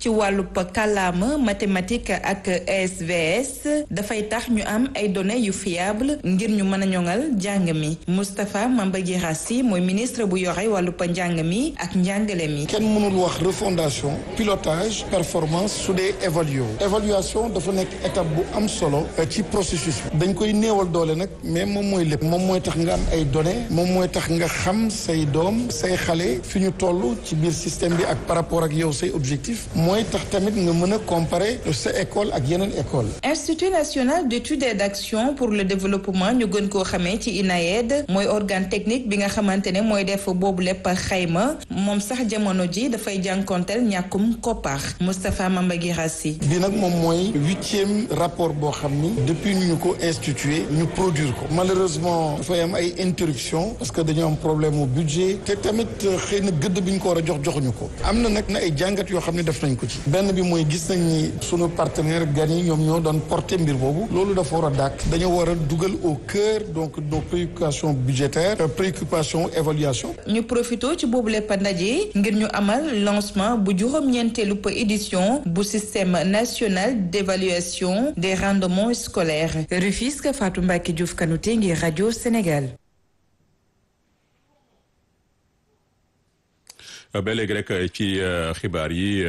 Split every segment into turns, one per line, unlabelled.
ci wàllub kàllaama mathématique ak SVS dafay tax ñu am ay données yu fiable ngir ñu mën a ñoŋal njàng mi Moustapha Mamba Guirassi mooy ministre bu yore wàllub njàng mi ak njàngale mi.
kenn mënul wax refondation pilotage performance su dee évalué évaluation dafa nekk étape bu am solo ci processus bi dañ koy néewal doole nag mais moom mooy lépp moom mooy tax nga am ay données moom mooy tax nga xam say doom say xale fi ñu toll ci biir système bi ak par rapport ak yow say objectif mooy tax tamit nga mën a comparer sa école ak yeneen école
Institut national d'études et d'action pour le développement ñu gën koo xamee ci INAED mooy organe technique bi nga xamante ne mooy def boobu lépp xayma moom sax jamono ji dafay jànkonteel ñàkkum koppar Moustapha Mamba Guirassi
bi nag moom mooy huitième rapport boo xam ni depuis ñu ko institué ñu produire ko malheureusement dafay am ay interruption parce que dañoo am problème mu budget te tamit xëy na gëdd bi ñu ko war a jox joxuñu ko am na nag na ay jàngat yoo xam ne def nañ ko ci benn bi mooy gis nañ ni sunu partenaire gan yi ñoom ñoo doon porter mbir boobu loolu dafa war a dàkk dañoo war a dugal au cœur donc nos préoccupations budgétaires préoccupations évaluation
ñu profité ci boobu lépp ndaje ngir ñu amal lancement bu juróom-ñeenteelu édition bu système national d'évaluation des rendements scolaires Rufisque Fatou Mbacke Diouf Kanouté ngir rajo Sénégal.
ba léegi rek ci xibaar yi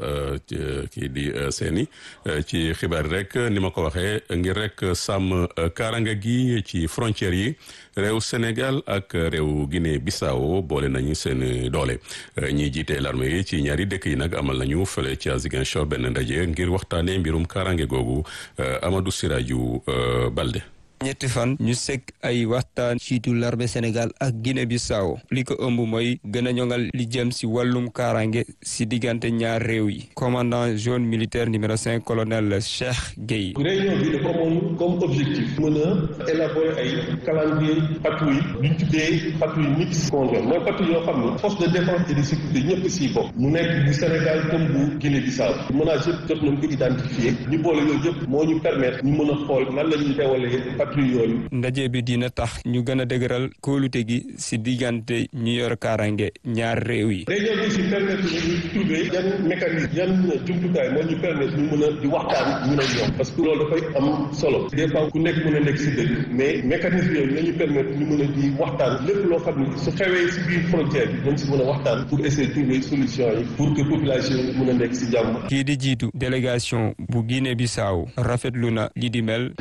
kii di seeni ci xibaar yi rek ni ma ko waxee ngir rek sàmm kaaranga gi ci frontières yi réew Sénégal ak réew Guinée Bissau boole nañu seen doole ñiy jiite l'armée yi ci ñaari dëkk yi nag amal nañu fële ci Ziguinchor benn ndaje ngir waxtaanee mbirum kaaraange googu Amadou Siraju Balde.
ñetti fan ñu sekk ay waxtaan ciitu l'armée Sénégal ak Guinée Bissau li ko ëmb mooy gën a ñoŋal li jëm si wàllum kaaraange si diggante ñaar réew yi commandant zone militaire numéro cinq colonel Cheikh Gueye.
réunion bi dafa amoon comme objectif mën a élaborer ay calendrier patrouille duñ tuddee patrouille mixte conjointe mooy patrouille yoo xam ne force de défense et de sécurité ñëpp siy bokk mu nekk bu Sénégal comme bu Guinée Bissau menace yëpp jot nañ ko identifier ñu boole yooyu yëpp moo ñu permettre ñu mën a xool nan la ñuy teewalee
ndaje bi dina tax ñu gën a dëgëral kóolute gi si diggante ñu yor kaaraange ñaar réew yi.
réunion bi si permettre ñu trouver yan mécanisme yan jumtukaay moo ñu permettre ñu mën a di waxtaan ñu ne ñoom parce que loolu dafay am solo des fois ku nekk mën a nekk si dëkk mais mécanisme yooyu nañu permettre ñu mën a di waxtaan lépp loo xam ne su xewee si biir frontière bi dañ si mën a waxtaan pour essayer de trouver solution yi pour que population yi mën a nekk si jàmm.
kii di jiitu délégation bu Guinée Bissau rafetlu na li di mel.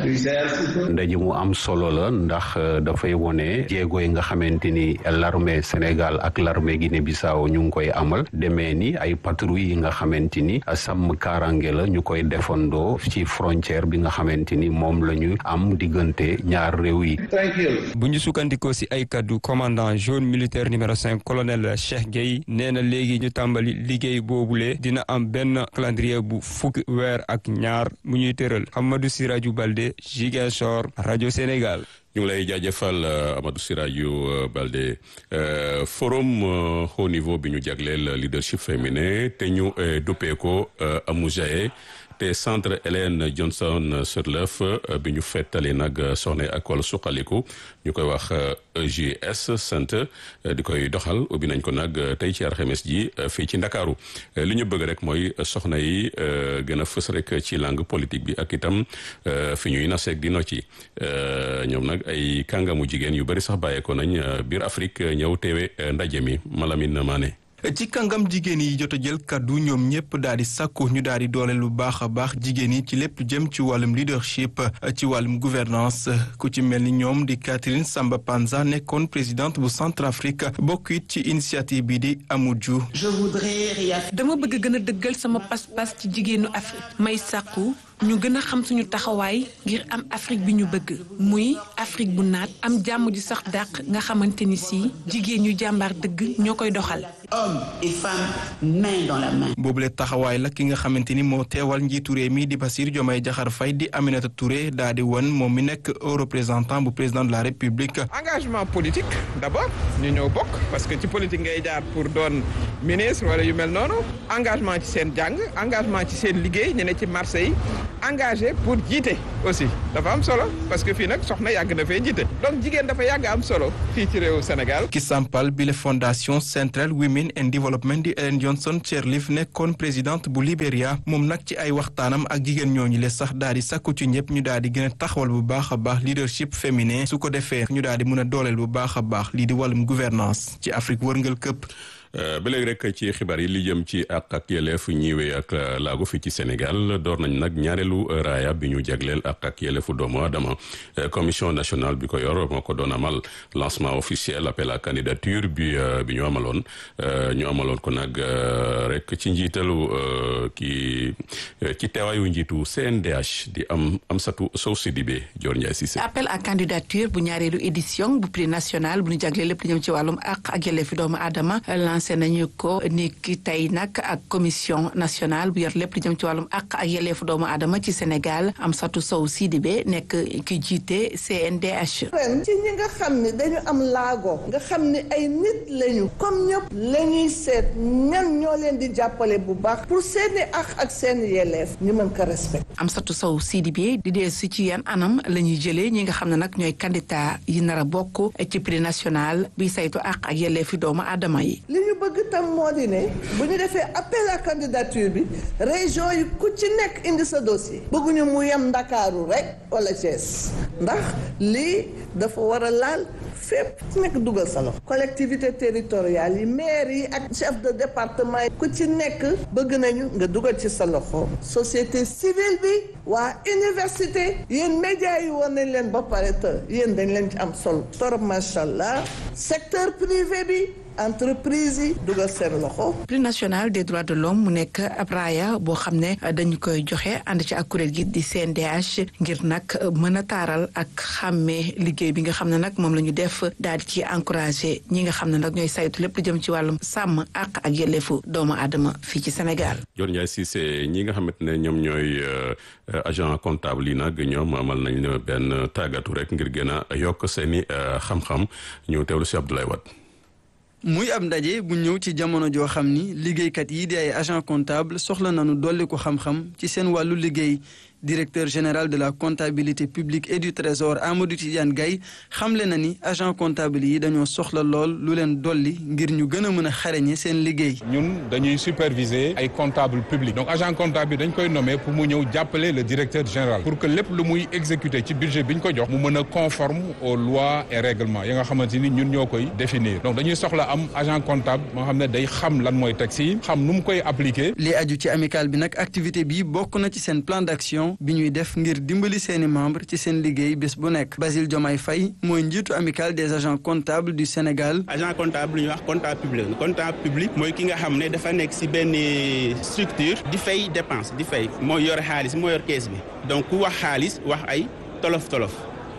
mu am solo la ndax dafay wone jéego yi nga xamante ni l'armée Sénégal ak l'armée Guinée-Bissau ñu ngi koy amal demee ni ay patrouille yi nga xamante ni sàmm kaaraange la ñu koy defandoo ci frontière bi nga xamante ni moom la ñu am diggante ñaar réew yi.
bu ñu sukkandikoo si ay kaddu commandant zone militaire numéro cinq colonel Cheikh Gueye nee na léegi ñu tàmbali liggéey boobule dina am benn calendrier bu fukki weer ak ñaar mu ñuy tëral Amadou Siraju Balde Ziguinchor rajo Sénégal.
ñu ngi lay jaajëfal Amadou Siraju Balde forum haut niveau bi ñu jagleel leadership féminin te ñu duppee ko Amujae te centre Hélène Johnson Sirleaf bi ñu fettali nag soxna ak wàllu suqaliku ñu koy wax EJS sant di koy doxal ubbi nañ ko nag tey ci alxames ji fii ci Ndakaaru li ñu bëgg rek mooy soxna yi gën a fës rek ci langue politique bi ak itam fi ñuy naseeg di no ci ñoom nag ay kàngamu jigéen yu bari sax bàyyeekoo nañ biir Afrique ñëw teewe ndaje mi Malamine Mané
ci kàngam jigéen yi jot a jël kaddu ñoom ñëpp daal di sàkku ñu daal di doole lu baax a baax jigéen yi ci lépp jëm ci wàllum leadership ci wàllum gouvernance ku ci mel ni ñoom di Catherine Samba Panza nekkoon présidente bu Centrafrique bokk it ci initiative bi di Amuju.
dama bëgg gën a dëggal sama pas-pas ci jigéenu Afrique may sàkku ñu gën a xam suñu taxawaay ngir am Afrique bi ñu bëgg muy Afrique bu naat am jàmm ji sax dàq nga xamante ni si jigéen ñu jàmbaar dëgg ñoo koy doxal.
hommes et femmes main dans la main.
boobule taxawaay la ki nga xamante ni moo teewal njiitu réew mi di Bassirou Diomaye Diakhar Faye di Aminata Touré daa di won moom mi nekk au représentant bu président de la République.
engagement politique d'abord ñu ñëw bokk parce que ci politique ngay jaar pour doon ministre wala yu mel noonu engagement ci seen jàng engagement ci seen liggéey ñu ne ci marché yi engagé pour jiite aussi dafa am solo parce que fii nag soxna yàgg na fee jiite donc jigéen dafa yàgg am solo fii ci réewu Sénégal.
ki sampal bi la fondation Central Women and Development di Ellen Johnson Sirleaf nekkoon présidente bu Libéria moom nag ci ay waxtaanam ak jigéen ñooñu le sax daal di sakku ci ñëpp ñu daal di gën a taxawal bu baax a baax leadership féminin su ko defee ñu daal di mën a dooleel bu baax a baax lii di wàllum gouvernance ci Afrique wërngal këpp.
ba léegi rek ci xibaar yi li jëm ci àq ak yelleef ñiwee ak laago fii ci Sénégal door nañ nag ñaareelu raaya bi ñu jagleel àq ak yelleefu doomu aadama commission nationale bi ko yor moo ko doon amal lancement officiel appel à candidature bi bi ñu amaloon ñu amaloon ko nag rek ci njiitalu ki ci teewaayu njiitu CNDH di am Amsatou Sow Sidibé Dior Ndiaye Cissé.
appel à candidature bu ñaareelu édition bu prix national bu ñu jagleel lépp lu jëm ci wàllum àq ak yelleefu doomu aadama lancé nañu ko ni ki tey nag ak commission nationale bu yor lépp lu jëm ci wàllum àq ak yelleefu doomu aadama ci Sénégal Amsatou Sow Sidibé nekk ki jiite CNDH.
ren ci ñi nga xam ne dañu am laago nga xam ne ay nit lañu comme ñëpp la ñuy seet ñan ñoo leen di jàppale bu baax pour seeni àq ak seen yelleef ñu mën ko respect
Amsatou Sow Sidibé di dee si ci yan anam la ñuy jëlee ñi nga xam ne nag ñooy candidat yi nar a bokk ci prix national bi saytu àq ak yelleefi doomu aadama yi.
li ñu bëgg tam moo di ne bu ñu defee appel à candidature bi région yi ku ci nekk indi sa dossier bëgguñu mu yem Ndakaaru rek wala Thiès ndax lii dafa war a laal fépp ku nekk dugal sa loxo collectivité territoriale yi maire yi ak chef de département yi ku ci nekk bëgg nañu nga dugal ci sa loxo société civile bi waa université yéen médias yi war nañ leen ba pare te yéen dañ leen ci am solo torop macha allah secteur privé bi entreprise yi dugal seen loxo.
prix national des droits de l'homme mu nekk ab raaya boo xam ne dañu koy joxe ànd ci ak kuréel gi di CNDH ngir nag mën a taaral ak xàmmee liggéey bi nga xam ne nag moom la ñu def daal di ci encouragé ñi nga xam ne nag ñooy saytu lépp lu jëm ci wàllum sàmm àq ak yelleefu doomu aadama fii ci Sénégal.
Dior Ndiaye Cissé ñi nga xamante ne ñoom ñooy agent comptable yi nag ñoom amal nañ benn tàggatu rek ngir gën a yokk seeni xam-xam ñu teewlu si Abdoulaye Wade.
muy ab ndaje bu ñëw ci jamono joo xam ni liggéeykat yi di ay agent comptable soxla nañu dolli ko xam-xam ci seen wàllu liggéey directeur général de la comptabilité publique et du trésor Amadou Tidiane Gaye xamle na ni agent comptable yi dañoo soxla lool lu leen dolli ngir ñu gën a mën a xarañe seen liggéey.
ñun dañuy superviser ay comptable public donc agent comptable bi dañ koy nommer pour mu ñëw jàppale le directeur général pour que lépp lu muy exécuter ci budget bi ñu ko jox mu mën a conforme aux lois et règlements yi nga xamante ni ñun ñoo koy définir donc dañuy soxla am agent comptable moo xam ne day xam lan mooy taxe yi xam nu mu koy appliquer.
li aju ci amical bi nag activité bi bokk na ci seen plan d'action bi ñuy def ngir dimbali seeni membre ci seen liggéey bés bu nekk Basile Diomaye Faye mooy njiitu amical des agents comptables du Sénégal.
agent comptable lu ñuy wax comptable public comptable public mooy ki nga xam ne dafa nekk ci benn structure di fay dépense di fay mooy yor xaalis moo yor kees bi donc ku wax xaalis wax ay tolof tolof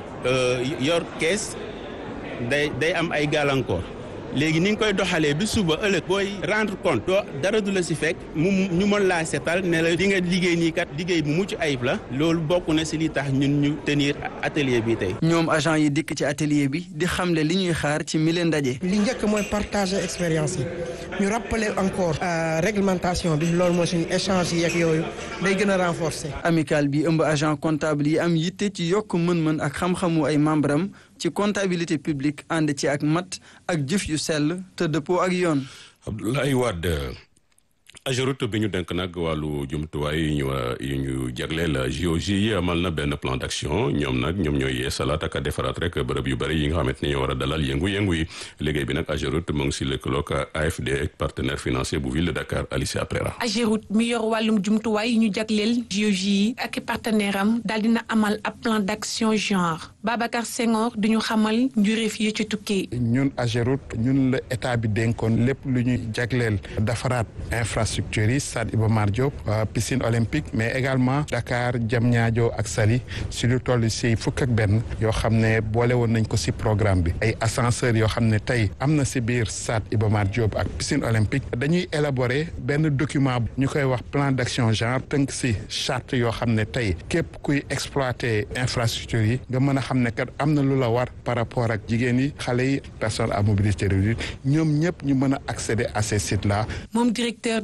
yor kees day day am ay gàllankoor. léegi ni nga koy doxalee bi suba ëllëg booy rendre compte doo dara du la si fekk mu ñu mën laa seetal ne la di nga liggéey nii kat liggéey bu mucc ayib la loolu bokk na si li tax ñun ñu tenir atelier bi tey.
ñoom agent yi dikk ci atelier bi di xamle li ñuy xaar ci mille ndaje.
li njëkk mooy partager expérience yi ñu rappeler encore réglementation bi loolu moo suñu échange yi ak yooyu day gën a renforcer.
amical bi ëmb agent comptable yi am yitte ci yokk mën-mën ak xam-xamu ay membre am ci comptabilité publique ànd ci ak mat ak jëf yu sell te dëppoo ak yoon.
Abdoulaye Wade Ageroute bi ñu denk nag wàllu jumtuwaay yu ñu yu ñu jagleel JOJ yi amal na benn plan d'action ñoom nag ñoom ñooy yeesalaat ak a defaraat rek bërëb yu bëri yi nga xamante ni ñoo war a dalal yëngu-yëngu yi liggéey bi nag Ageroute mu ngi si lëkkaloog AFD ak partenaire financier bu ville de Dakar Alicia Prera.
Ageroute mi yor wàllum jumtuwaay yi ñu jagleel JOJ yi ak partenaire am daal dina amal ab plan d'action genre Babacar Senghor duñu xamal njuréef yi ci tukkee.
ñun Ageroute ñun la état bi dénkoon lépp lu ñuy jagleel defaraat infrastructure yi stade Iba Mar Diop piscine olympique mais également Dakar Diamniadio ak Saly si lu toll si fukk ak benn yoo xam ne boole woon nañ ko si programme bi ay ascenseurs yoo xam ne tey am na si biir stade Iba Mar Diop ak piscine olympique dañuy élaborer benn document ñu koy wax plan d'action genre tënk si charte yoo xam ne tey képp kuy exploiter infrastructure yi nga mën a xam ne kat am na lu la war par rapport ak jigéen yi xale yi personnes à mobilité réduite ñoom ñëpp ñu mën a accéder à ces sites là.
moom directeur des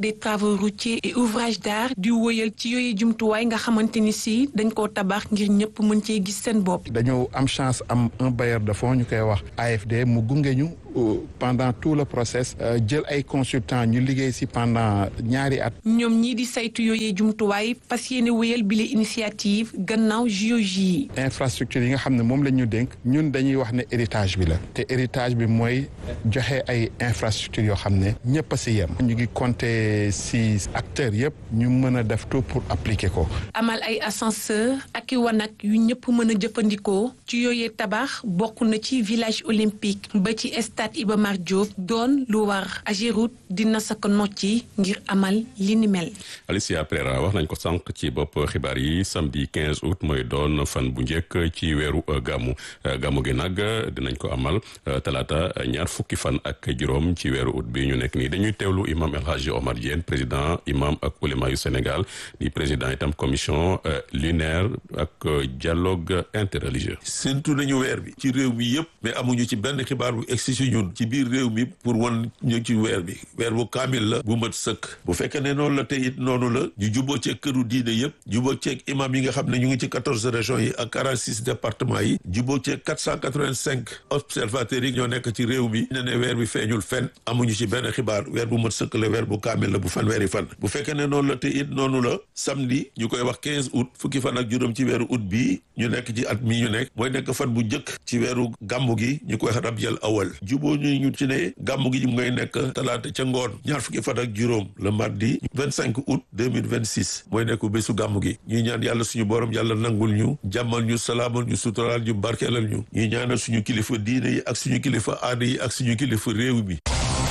des travaux routiers et ouvrages d'art di wóyal ci yooyu jumtuwaay nga xamante ni si dañ koo tabax ngir ñëpp mën cee gis seen bopp.
dañu am chance am un bailleur de fonds ñu koy wax AFD mu gunge ñu pendant tout le process jël ay consultants ñu liggéey ci pendant ñaari at.
ñoom ñii di saytu yooyee jumtuwaay fas yéene wéyal bile initiative gannaaw JOJ yi.
infrastructure yi nga xam ne moom la ñu dénk ñun dañuy wax ne héritage bi la te héritage bi mooy joxe ay infrastructure yoo xam ne ñëpp a ci yem. ñu ngi compter ci acteurs yëpp ñu mën a def tout pour appliquer ko.
amal ay ascenseur ak i wanag yu ñëpp mën a jëfandikoo ci yooyee tabax bokk na ci village olympique ba ci stade Iba Mar Diop doon lu war Ageroute dina sa ko nocci ngir amal li ni mel.
Alicia Pereira wax nañ ko sànq ci bopp xibaar yi samedi 15 août mooy doon fan bu njëkk ci weeru gàmmu gàmmu gi nag dinañ ko amal talaata ñaar fukki fan ak juróom ci weeru août bi ñu nekk nii dañuy teewlu imam El Hadji Omar Diène président imam ak ulema yu Sénégal di président itam commission lunaire ak dialogue interreligieux.
séntu nañu weer bi ci réew mi yëpp mais amuñu ci benn xibaar bu egsi si ñun ci biir réew mi pour wan ñu ci weer bi weer bu kaamil la bu mat sëkk bu fekkee ne noonu la te it noonu la ñu juboo ceeg këru diine yëpp juboo ceeg imam yi nga xam ne ñu ngi ci quatorze régions yi ak quarante six départements yi juboo ceeg quatre cent quatre vingt cinq observateurs yi ñoo nekk ci réew mi ne ne weer bi feeñul fenn amuñu ci benn xibaar weer bu mat sëkk la weer bu kaamil la bu fan weeri fan bu fekkee ne noonu la te it noonu la samedi ñu koy wax quinze août fukki fan ak juróom ci weeru août bii ñu nekk ci at mi ñu nekk mooy nekk fan bu njëkk ci weeru gàmmu gi ñu koy rabiul awal juboo ñu ñu ci ne gàmmu gi ñu ngay nekk talaata ca ngoon ñaar fukki fan ak juróom le mardi vingt cinq août deux mille vingt six mooy nekk bésu gàmmu gi ñuy ñaan yàlla suñu borom yàlla nangul ñu jàmmal ñu salaamal ñu suturaal ñu barkeelal ñu ñuy ñaanal suñu kilifa diine yi ak suñu kilifa aada yi ak suñu kilifa réew mi.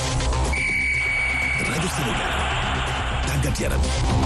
rajo Sénégal tàggat yaram.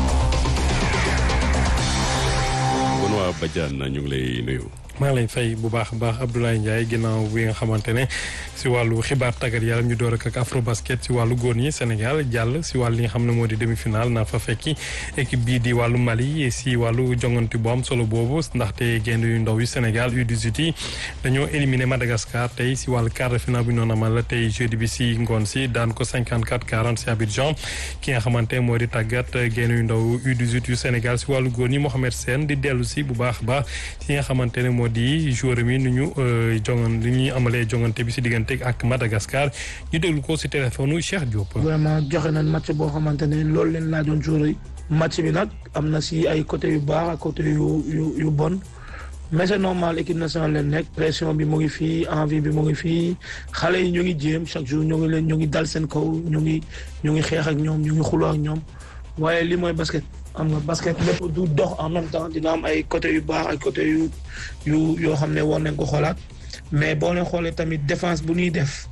kon waa Badiane ñu ngi lay nuyu.
maa ngi lay fay bu baax a baax Abdoulaye Ndiaye ginnaaw bi nga xamante ne si wàllu xibaar tàggat yaram ñu door ak afro basket si wàllu góor ñi Sénégal jàll si wàllu li nga xam ne moo di demi final naa fa fekki équipe bii di wàllu Mali si wàllu jongante bu am solo boobu ndaxte gaynde yu ndaw yu Sénégal U18 yi dañoo éliminé Madagascar tey si wàllu quart de finale bu ñu doon amal tey jeudi bi si ngoon si daan ko 54 40 si Abidjan ki nga xamante moo di tàggat gaynde yu ndaw U18 yu Sénégal si wàllu góor ñi Mohamed Sène di dellu si bu baax a baax si nga xamante ne moo di joueur mi nu ñu jongan li ñuy amalee jongante bi si diggante ak Madagascar ñu déglu ko si téléphone Cheikh Diop.
vraiment joxe nañ match boo xamante ne loolu leen laajoon joueur yi match bi nag am na si ay côté yu baax ak côté yu yu yu bon mais c'est normal équipe nationale leen nekk pression bi mu ngi fii envie bi mu ngi fii xale yi ñu ngi jéem chaque jour ñu ngi leen ñu ngi dal seen kaw ñu ngi ñu ngi xeex ak ñoom ñu ngi xuloo ak ñoom waaye li mooy basket. am nga basket lépp du dox en même temps dina am ay côté yu baax ay côté yu yu yoo xam ne war nañ ko xoolaat mais boo leen xoolee tamit défense bu ñuy def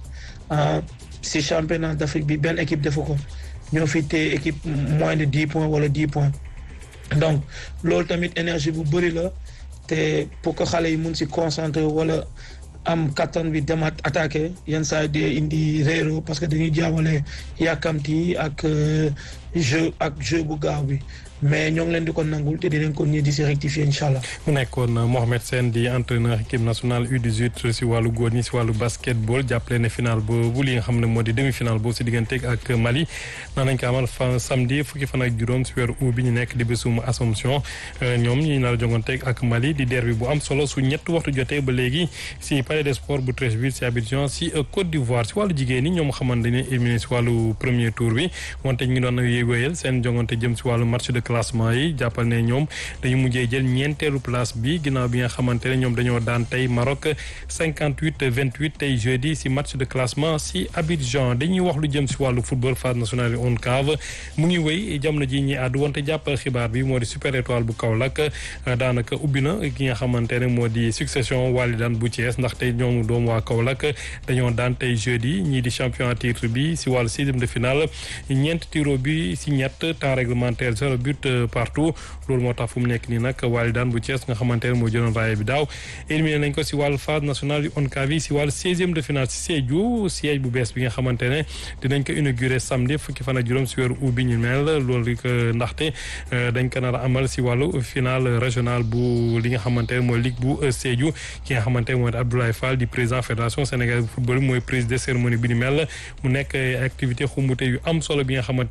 si championnat d'Afrique bi benn équipe defu ko ñoo fi téye équipe moins de dix points wala dix points donc loolu tamit énergie bu bëri la te pour que xale yi mun si concentrer wala am kattan bi demaat attaqué yenn saa yi indi réero parce que dañuy jaawale yàkkamti ak jeu ak jeu bu gaaw bi mais ñoo ngi leen di ko nangul te dinañ ko nii di si rectifier incha allah.
mu nekkoon Mohamed Sène di entraîneur équipe nationale U18 si wàllu góor ñi si wàllu basketball jàppale ne final boobu li nga xam ne moo di demi final boobu si diggante ak Mali naan nañ ko amal fan samedi fukki fan ak juróom si weeru août bi ñu nekk di bésum Assomption ñoom ñi nar a jonganteeg ak Mali di derby bu am solo su ñett waxtu jotee ba léegi si palais des sports bu Treichville si Abidjan si Côte d'Ivoire si wàllu jigéen ñi ñoom xamante ne éliminé si wàllu premier tour bi wante ñu ngi doon wéyal seen jongante jëm si wàllu match de classement yi jàppal ne ñoom dañu mujjee jël ñeenteelu place bi ginnaaw bi nga xamante ne ñoom dañoo daan tey Maroc 58 28 tey jeudi si match de classement si Abidjan dañuy wax lu jëm si wàllu football phase nationale ONCAV mu ngi wéy jamono ji ñi àddu wante jàppal xibaar bi moo di super étoile bu Kaolack daanaka ubbi na ki nga xamante ne moo di succession Walidane bu Thiès ndax tey ñoom doomu waa Kaolack dañoo daan tey jeudi ñii di champion à titre bi si wàllu sixième de finale ñeent tiro bi si ñett temps réglementaire zéro but partout loolu moo tax fu mu nekk nii nag Walidane bu Thiès nga xamante ne moo jëloon raaya bi daaw éliminé nañ ko si wàllu phase nationale yu ONCAV yi si wàllu seizième de finale si Sédhiou siège bu bees bi nga xamante ne dinañ ko inauguré samedi fukki fan ak juróom si weeru août bi ñu mel loolu ko ndaxte dañ ko nar a amal si wàllu finale régional bu li nga xamante ne mooy ligue bu Sédhiou ki nga xamante ne mooy Abdoulaye Fall di président fédération sénégalaise bu football mooy président cérémonie bi ni mel mu nekk activité xumbute yu am solo bi nga xamante ne Sédhiou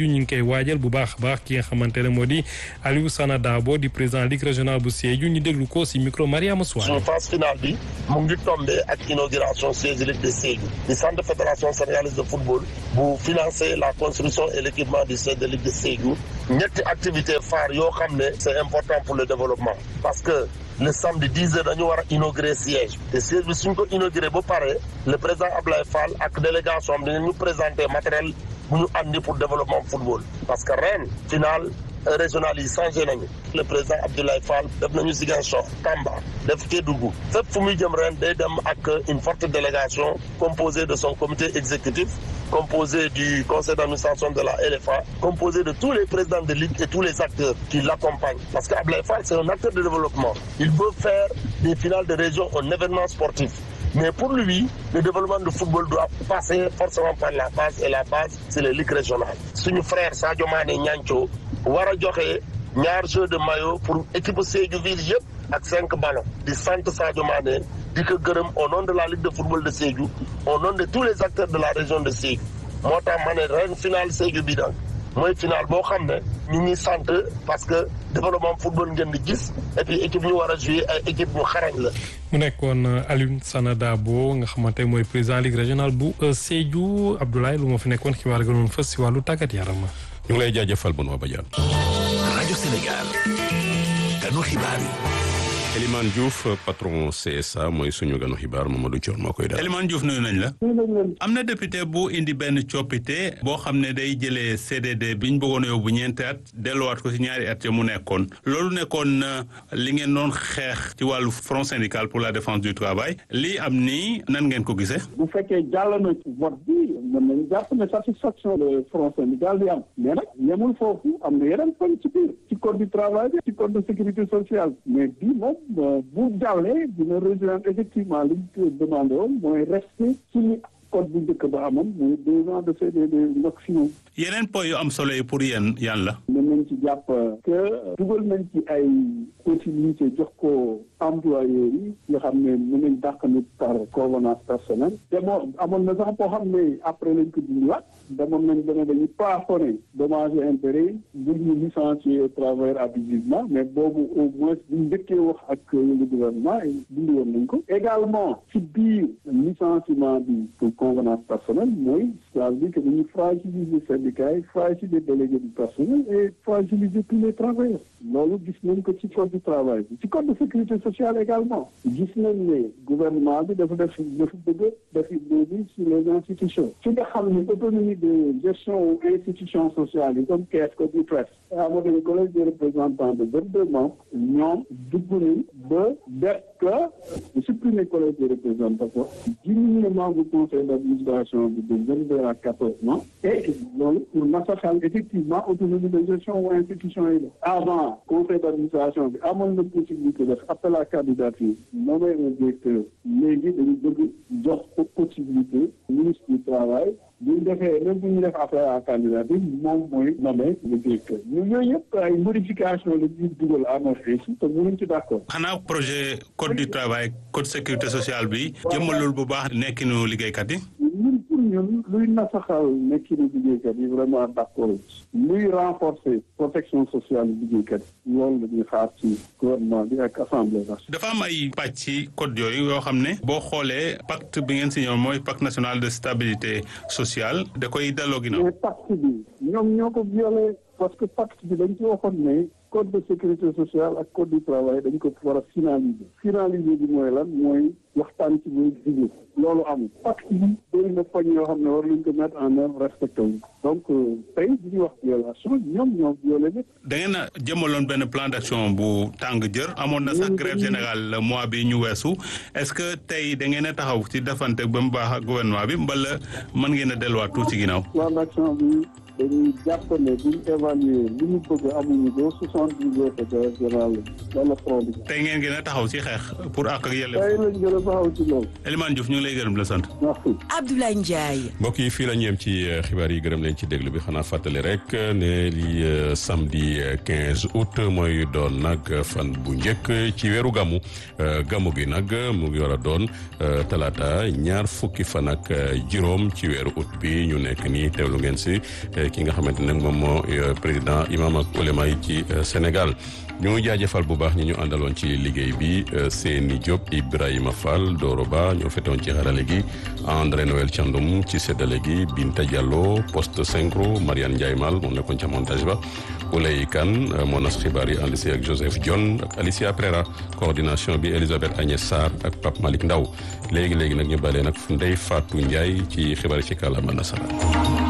ñu ngi koy waajal bu baax a baax ki nga xamante ne moo di Aliou Sana Dabo di président ligue régionale bu Sédhiou ñu déglu ko si micro Mariama Souare.
suñu phase finale bi mu ngi tombé ak inauguration siège ligue de Sédhiou di centre fédération sénégalaise de football bu financer la construction et l'équipement du siège de ligue de Sédhiou ñetti activité phare yoo xam ne c'est important pour le développement parce que le samedi 10 heures dañu war a inaugurer siège te siège bi suñ ko inauguré ba pare le président Ablaye Fall ak délégation am dinañu présenter matériel bu ñu andi pour développement football parce que ren final régional yi changé nañu le président Abdoulaye Fall def nañu Ziguinchor Tamba def Kédougou fépp fu muy jëm ren day dem ak une forte délégation composée de son comité exécutif composé du conseil d'administration de la LFA composé de tous les présidents de ligue et tous les acteurs qui l'accompagnent parce que Abdoulaye Fall c'est un acteur de développement il veut faire des finales de région un événement sportif mais pour lui le développement du football doit passer forcément par la base et la base c'est les ligues régionales suñu frère Sadio Mané Niancho war a joxe ñaar jeu de maillot pour équipe Sédhiou ville yëpp ak cinq ballons di sant Sadio Mané di ko gërëm au nom de la ligue de football de Sédhiou au nom de tous les acteurs de la région de Sédhiou moo tax ma ne ren final Sédhiou bi nag mooy final boo xam ne ñu ngi sant parce que développement football ngeen di gis et puis équipe ñu war a jouer ay équipe ñu xarañ la.
mu nekkoon Alioune Sana Dabo nga xamante mooy président ligue régionale bu Sédhiou Abdoulaye lu ma fi nekkoon xibaar gënoon fës si wàllu tàggat yaram.
ñu ngi lay jaajëfal Benoît Badiane.
rajo Sénégal. ganu xibaar yi.
Elimane Diouf patron CSA mooy suñu ganu xibaar Mamadou Thion moo koy daal.
Elimane Diouf nuyu nañ la. am na député bu indi benn coppite boo xam ne day jëlee CDD bi ñu bëggoon a yóbbu ñeenti at delluwaat ko ci ñaari at ya mu nekkoon loolu nekkoon li ngeen doon xeex ci wàllu front syndical pour la défense du travail lii am nii nan ngeen ko gisee.
bu fekkee jàll na ci vote bi mën nañu jàpp ne satisfaction le front syndical bi am mais nag yemul foofu am na yeneen poñ ci biir ci code du travail bi ci code de sécurité sociale mais bii moom bu jàllee dina rejoindre effectivement li ñu demandé woon mooy rester suñu code bu njëkk ba amoon mooy deux ans de CDD maximum.
yeneen points yu am solo yi pour yéen yan la.
mën nañ ci jàpp que dugal nañ ci ay possibilité jox ko employeurs yi nga xam ne mën nañ dàq nit par convenance personnelle te moo amoon na sax boo xam ne après lañ ko dindiwaat demoon nañ dana dañuy plafonné dommages et intérêts bu ñu licencier travailleur abusivement mais boobu au moins buñ njëkkee wax ak le gouvernement dindi woon nañ ko également ci biir licenciement bi pour convenance personnelle mooy c'est-à-dire que dañuy fragiliser syndicats yi fragiliser délégués du personnel et fragiliser tous les travailleurs loolu gis nañ ko ci code du travail bi ci code de sécurité sociale également gis nañ ne gouvernement bi dafa def dafa bëgg def léegi sur les institutions ci nga xam ne autonomie de gestion institutions sociales yi comme caisse comme IPRES amoo dañu collège des représentants de vingt-deux membres ñoom dugg nañ ba def que supprimer collège des représentants diminuer membre conseil d'administration bi de vingt-deux à quatorze membres et loolu pour nasaxal effectivement autonomie de gestion ou institution yi la avant conseil d'administration bi amoon na possibilité def appel à candidature nommer un directeur léegi dañu bëgg jox ko possibilité ministre du travail bu ñu defee même bu ñu def appel à candidature moom mooy nommer le directeur ñu yooyu yëpp ay modification la ñuy dugal à notre échelle te mënuñ ci d'accord
xanaa projet code du travail code sécurité sociale bi jëmmalul bu baax nekkinu liggéeykat yi
ñun pour ñun luy nasaxal nekkinu liggéeykat yi vraiment d'accord luy renforcer protection sociale liggéeykat yi loolu la ñuy xaar ci gouvernement bi ak assemblée nationale.
dafa am ay pàcc ci code yooyu yoo xam ne boo xoolee pacte bi ngeen signé mooy pacte national de stabilité sociale da koy delloo ginnaaw.
mais pacte bi ñoom ñoo ko violé parce que pacte bi dañ ci waxoon ne code de sécurité sociale ak code du travail dañ ko war a finaliser finaliser bi mooy lan mooy waxtaan ci muy digg loolu amul pacte bi bëri na poñ yoo xam ne war luñ ko mettre en œuvre respecté wu donc tey bi ñuy wax violation ñoom ñoo violé lépp
da ngeen a jëmaloon benn plan d'action bu tàng jër amoon na sax grève générale le mois bi ñu weesu est-ce que tey da ngeen a taxaw ci defante ba mu baax ak gouvernement bi mbala mën ngeen a delluwaat tuuti ci ginnaaw.
plan d'action bi dañuy jàpp ne buñ évaluer li ñu bëgg amuñu ko soixante dix heures de grève générale wala front bi.
tey ngeen gën a taxaw ci xeex pour ak ak yelleef.
tey lañ gën a taxaw ci loolu.
Elimane Diouf ñu ngi lay gërëm la sant.
merci.
Abdoulaye Ndiaye.
mbokk yi fii la ñu yem ci xibaar yi gërëm leen ci déglu bi xanaa fàttali rek ne li samedi 15 août mooy doon nag fan bu njëkk ci weeru gamu gamu gi nag mu ngi war a doon talaata ñaar fukki fan ak juróom ci weeru août bi ñu nekk nii teewlu ngeen si ki nga xamante ne moom moo président imam ak ulema yi ci Sénégal ñu jaajëfal bu baax ñi ñu àndaloon ci liggéey bi Seyni Diop Ibrahima Fall Doro Ba ñoo fetoon ci xarale gi André Noël Thiandoum ci séddale gi Binta Diallo poste synchro Mariane Ndiaye Mal moom nekkoon ca montage ba Oulay Kane moo nas xibaar yi ànd si ak Joseph John ak Alicia Prera coordination bi Elisabeth Agnès Sarr ak Pape Malick Ndaw léegi léegi nag ñu balee nag Ndeye Fatou Ndiaye ci xibaar yi ci kàllaama nasaraan